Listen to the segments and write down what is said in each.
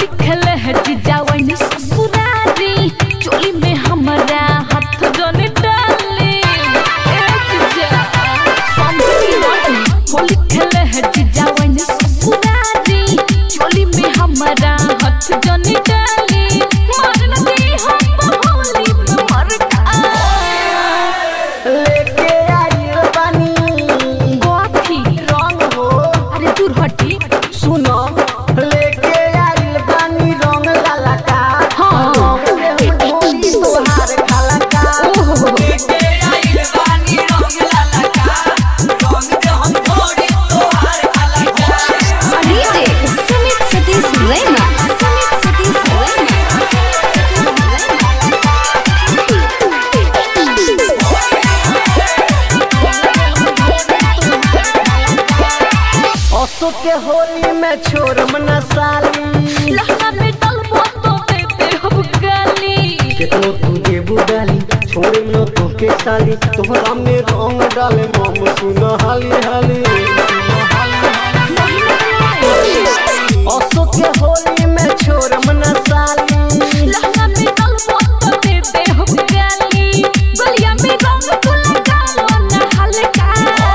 खेले है जीजा वही ससुरारी चोली में हमारा हाथ जने डाले ए जीजा समझी नहीं होली खेले है जीजा वही ससुरारी चोली में हमारा हाथ जने डाले मार न दे हम होली में मर का लेके आइल बानी गोथी रंग हो अरे दूर हटी सुनो लेके आइल बानी रंग लाला का हाँ। रंग में हम ढोली तोहार खाला का ओहो DJ Sumit Satish Rema. Sumit Satish Rema. असो के होली में छोड़म न साली लहंगा में डलबो तो देते हम गाली केतनो तू देबू डाली छोड़े न तोके साली तोहरा में रंग डाले मम सुन हाली हाली असो के होली में छोड़म न साली लहंगा में डलबो तो देते हम गाली गलिया में रंग तू लगालो ना हल्का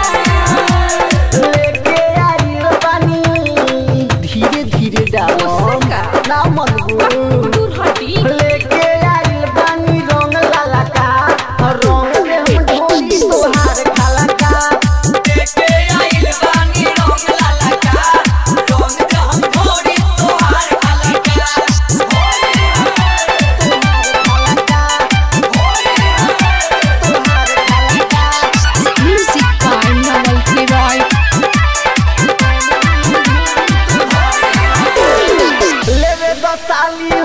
लेके आइल बानी धीरे धीरे डालो उससे का? ना मनगू दूर हटी लेके आइल बानी रंग लाला का रंग में हम ढोली तोहार खाला का Music by Nawal Kiroy. लेवे बसाली